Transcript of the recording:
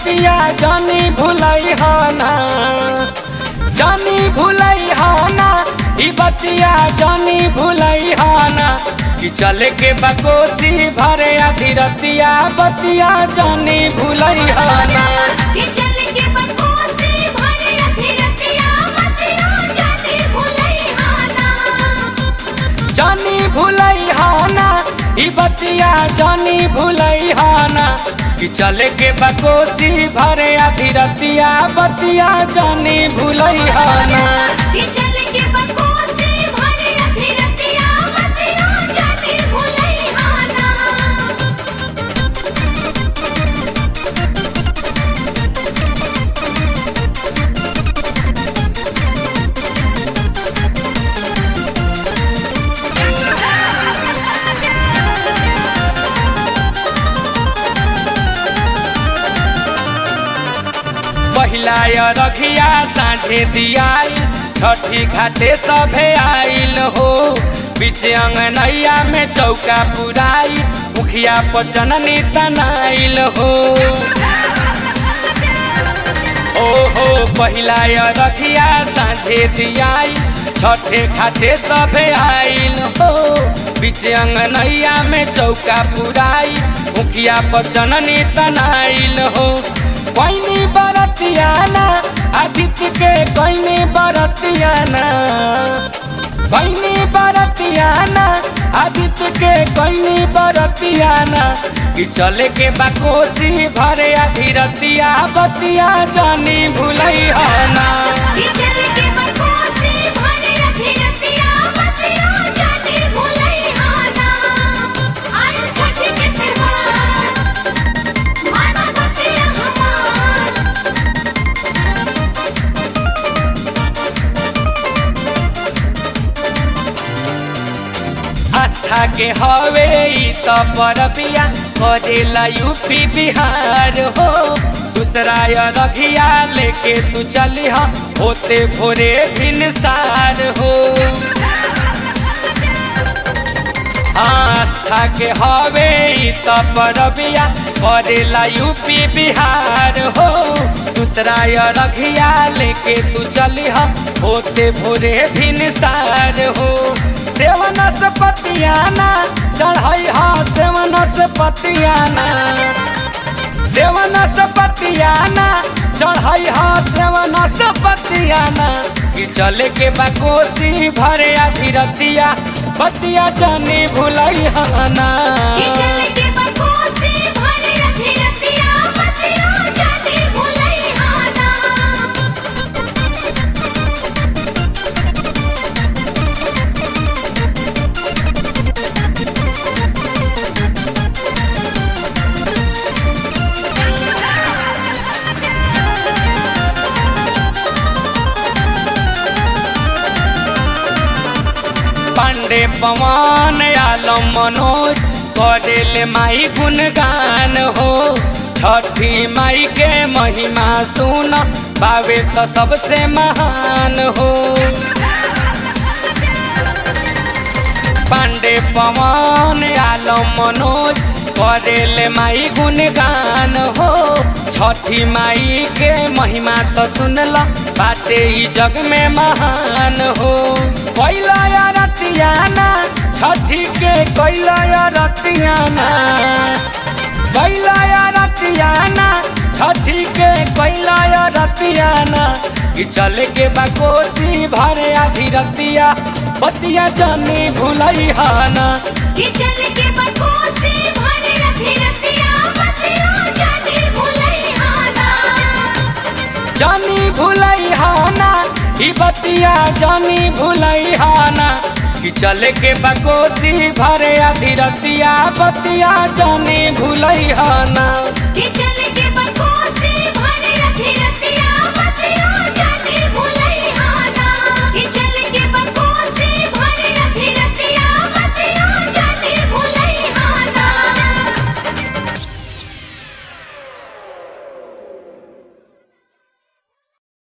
बतिया जानी भुलई ना जानी भुलई ना ई बतिया जानी भुलई ना कि चले के बकोसी भरे आधी रतिया बतिया जानी भुलई ना कि चल के बकोसे भरे अधीरतिया बतिया जाने भुलई हाना जानी भुलई ना ई बतिया जानी भुलई ना कि चले के बकोसी भरे आधी रतिया बतिया जानी भुलई ना कि चल के बकोसे भरे अधीरतिया बतिया जाने भुलई हाना पहिला रखिया साझे दियाई छठी घाटे सभे आइल हो बीच अंगनैया में चौका पुराई मुखिया पचननी तनाइल हो ओहो पहिला रखिया साझे दियाई छठे घाटे सभे आइल हो बीच अंगनैया में चौका पुराई मुखिया पचननी तनाइल हो कैनी बरतियाना आदित्य के कैनी बरतियाना कैनी बरतियाना आदित्य के कैनी बरतियाना कि चले के बाकोसी भरे अधीरतिया बतिया जानी भुलई हना कि चल के बकोसे भरे अधीरतिया बतिया जाने भुलई हाना आयल छठ के त्योहार माना बतिया हमार आस्था के हवे ई त परबिया करेला यूपी बिहार हो दूसरा रघिया लेके तू चली हा होते भोरे भिनसार हो आस्था के हवे ई त परबिया करेला यूपी बिहार हो दूसरा रघिया लेके तू चली हा होते भोरे भिनसार हो सेवन से पतियाना चढ़ाई हा सेवन से पतियाना सेवन से पतियाना चढ़ाई हा सेवन से पतियाना कि चले के बाकोसी भरे अधीरतिया बतिया जानी भुलई हना कि चल के बकोसे भरे अधीरतिया बतिया जाने भुलई हाना पांडे पवन आलम मनोज करेले माई गुणगान हो छठी माई के महिमा सुन बावे तो सबसे महान हो पांडे पवन आलम मनोज करेले माई गुणगान हो छठी माई के महिमा तो सुनल बाटे ई जग में महान हो कैला रतियाना छठी के कैला रतियाना कैला रतियाना छठी के कैला रतियाना कि चले के बाकोसी भरे आधी रतिया बतिया जानी भुलई हाना कि चल के बकोसे भरे अधीरतिया बतिया जाने भुलई हाना जानी भुलई हाना ई बतिया जानी भुलई हाना कि चले के बकोसी भरे आधी रतिया बतिया जानी भुलई हाना